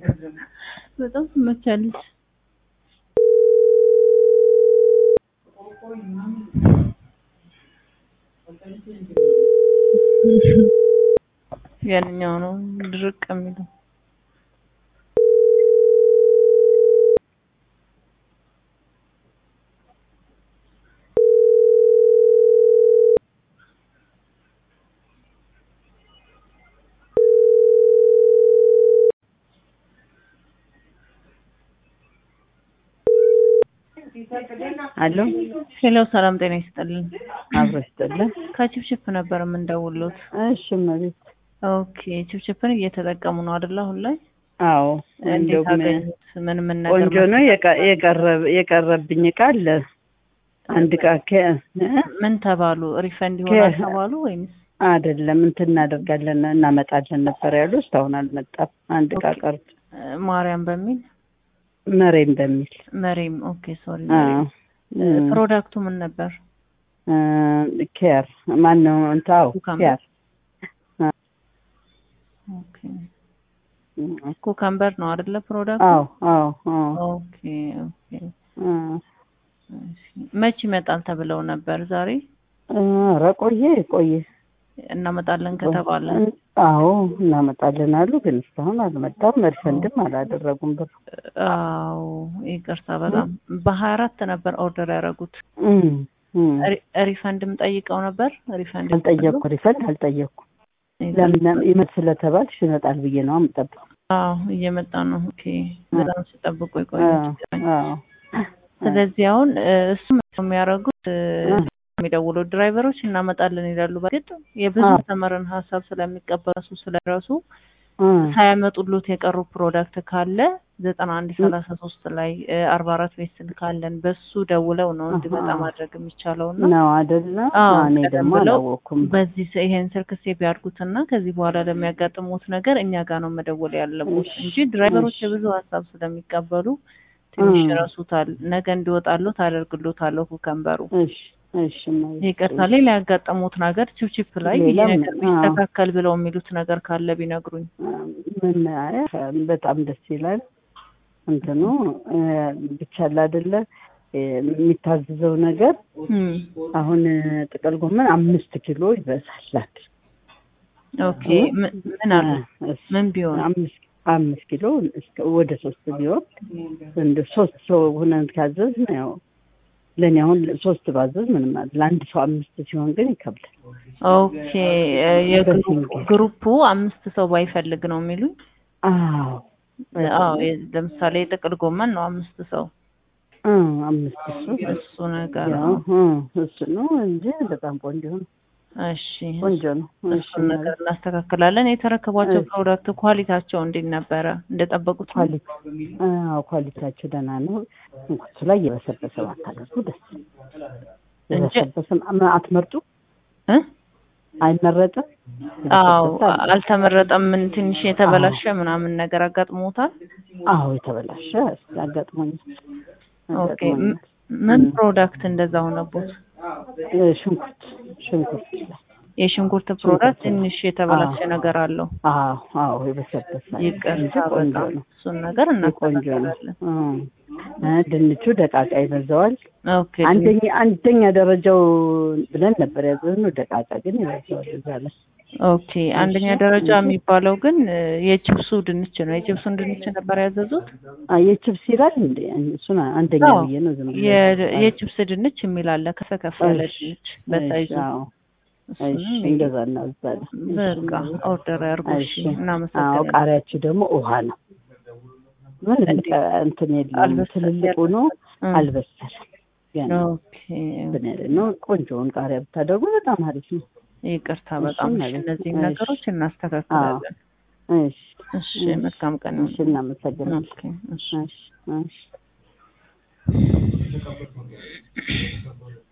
በጣም ትመቻለች። ያንኛው ነው ድርቅ የሚለው አሎ ሄሎ፣ ሰላም ጤና ይስጥልን። አብሮ ይስጥልን። ከችፕችፕ ነበር የምንደውሉት። እሺ እመቤት። ኦኬ፣ ችፕችፕን እየተጠቀሙ ነው አይደል? አሁን ላይ አዎ እንዴት እንደውም አገኙት? ምን ምን ነገር ቆንጆ ነው። የቀ- የቀረብ- የቀረብኝ እቃ አለ። አንድ እቃ ከ- እ? ምን ተባሉ? ሪፈንድ ይሆናል ከ- ተባሉ ወይንስ? አይደለም እንትን እናደርጋለን እናመጣለን ነበር ያሉ። እስካሁን አልመጣም። አንድ እቃ ኦኬ። ቀርቶ ማርያም በሚል መሬም በሚል መሬም። ኦኬ ሶሪ። አዎ እ፣ ፕሮዳክቱ ምን ነበር? እ፣ ኬር ማን ነው እንታው ኩካምበር። ኬር ኦኬ ኩከምበር ነው አይደለ? ፕሮዳክቱ አዎ አዎ አዎ ኦኬ ኦኬ። እ፣ እሺ። መች ይመጣል ተብለው ነበር? ዛሬ ኧረ ቆየ ቆየ እናመጣለን ከተባለ አዎ እናመጣለን አሉ፣ ግን እስካሁን አልመጣም። ሪፈንድም አላደረጉም ብር አዎ ይቅርታ፣ በጣም በሀያ አራት ነበር ኦርደር ያደረጉት። እም፣ እም። ሪ- ሪፈንድም ጠይቀው ነበር። ሪፈንድ አልጠየቅኩ ሪፈንድ አልጠየቅኩ። ለምን ይመት ስለተባልሽ ይመጣል ብዬ ነው የምጠብቀው። አዎ እየመጣ ነው። ኦኬ በጣም ሲጠብቁ የቆዩ አዎ ስለዚህ አሁን እ፣ እሱ የሚያደርጉት እ፣ የሚደውሉ ድራይቨሮች እናመጣለን ይላሉ። በግድ የብዙ አዎ። ተመርን ሀሳብ ስለሚቀበሱ ስለደረሱ እ፣ ሳያመጡሉት የቀሩ ፕሮዳክት ካለ ዘጠና አንድ ሰላሳ ሶስት ላይ አርባ አራት ቤት ስልክ አለን በሱ ደውለው ነው እንዲመጣ አሃ። ማድረግ የሚቻለው እና ነው አይደለ? አዎ፣ እኔ ቀደም ደግሞ ብለው አላወቅኩም። በዚህ ሰ- ይሄን ስልክ ሴቭ ያድርጉትና ከዚህ በኋላ ለሚያጋጥሙት ነገር እኛ ጋር ነው መደወል ያለቦት እሺ፣ እንጂ ድራይቨሮች እሺ። የብዙ ሀሳብ ስለሚቀበሉ ትንሽ እ። ይረሱታል። ነገ እንዲወጣሉ ታደርግሎታለሁ ኩከምበሩ። እሺ እሺ እመቤቴ። ይቅርታ፣ ሌላ ያጋጠሙት ነገር ችፕችፕ ላይ ይሄ ሌላ ነገር ምን? አዎ። ቢስተካከል ብለው የሚሉት ነገር ካለ ቢነግሩኝ። ምን አይ፣ በጣም ደስ ይላል። እንትኑ እ፣ ብቻ አለ አይደለ እ፣ የሚታዘዘው ነገር እም፣ አሁን እ፣ ጥቅል ጎመን አምስት ኪሎ ይበዛል። ኦኬ ምን ምን አለ ምን ቢሆን አምስት አምስት ኪሎ እስከ ወደ ሶስት ቢሆን እንደ ሶስት ሰው ሆነን ካዘዝ ነው ያው ለእኔ አሁን ሶስት ባዘዝ ምንም ማለት ለአንድ ሰው አምስት ሲሆን ግን ይከብዳል። ኦኬ እ፣ የግሩፕ ግሩፑ አምስት ሰው ባይፈልግ ነው የሚሉኝ። አዎ አዎ የ- ለምሳሌ የጥቅል ጎመን ነው አምስት ሰው እ፣ አምስት ሰው እሱ ነገር ያው ነው። እ፣ እሱ ነው እንጂ በጣም ቆንጆ ነው። እሺ ቆንጆ ነው። እሺ እሱን ነገር እናስተካክላለን። የተረከቧቸው እሺ። ፕሮዳክት ኳሊቲያቸው እንዴት ነበረ? እንደጠበቁት ነው? ኳሊቲ አዎ ኳሊቲያቸው ደህና ነው። እንኩቱ ላይ የበሰበሰ ባታደርጉ ደስ እንጂ የበሰበሰ ማ- አትመርጡ እ? አይመረጥም። አዎ የበሰበሰ አለ። አልተመረጠም። ምን ትንሽ የተበላሸ ምናምን ነገር አጋጥሞታል። አዎ የተበላሸ አጋጥሞኛል። ኦኬ ም- አጋጥሞኛል። ምን ም። ፕሮዳክት እንደዛ ሆነቦት? እ፣ ሽንኩርት ሽንኩርት ላይ የሽንኩርት ፕሮዳክት ሽንኩርት ነው። ትንሽ የተበላሸ አዎ። ነገር አለው። አዎ አዎ የበሰበሰ እንጂ ይቅርታ ቆንጆ በጣም ነው። እሱን ነገር ቆንጆ ነው። እናስተካክላለን። እ፣ እ፣ ድንቹ ደቃቃ ይበዛዋል። ኦኬ አንደኛ አንደኛ ደረጃው ብለን ነበር ያዘዝነው። ደቃቃ ግን ይበዛዋል እዛ ላይ ኦኬ አንደኛ ደረጃ የሚባለው ግን እ፣ የችብሱ ድንች ነው። የችብሱን ድንች ነበር ያዘዙት። አ የችብስ ይላል እንዴ? እሱን አንደኛ አዎ። ብዬ ነው ዝም ብዬ የ- የችብስ ድንች የሚል አለ ከፍ ከፍ ያለ እሺ፣ ድንች በሳይዙ እሺ፣ አዎ፣ እሱንም እሺ፣ እንደዛ እናዛለን። በቃ ኦርደር ያርጉ። እሺ እሺ፣ አዎ። እናመሰግናለን። ቃሪያችሁ ደግሞ ውሃ ነው። ምንም እንዴ? ቀ- እንትን የለም። አልበሰለም። ትልልቁ ነው እ፣ አልበሰለም። ገና ኦኬ እንትን ያለ ነው። ቆንጆውን ቃሪያ ብታደርጉ በጣም አሪፍ ነው። ይቅርታ እሺ፣ በጣም እሺ። ማለት ነው። እነዚህን እሺ። ነገሮች እናስተካክላለን። እሺ፣ እሺ መልካም ቀን እሺ፣ እናመሰግናለን። ኦኬ እሺ እሺ፣ እሺ።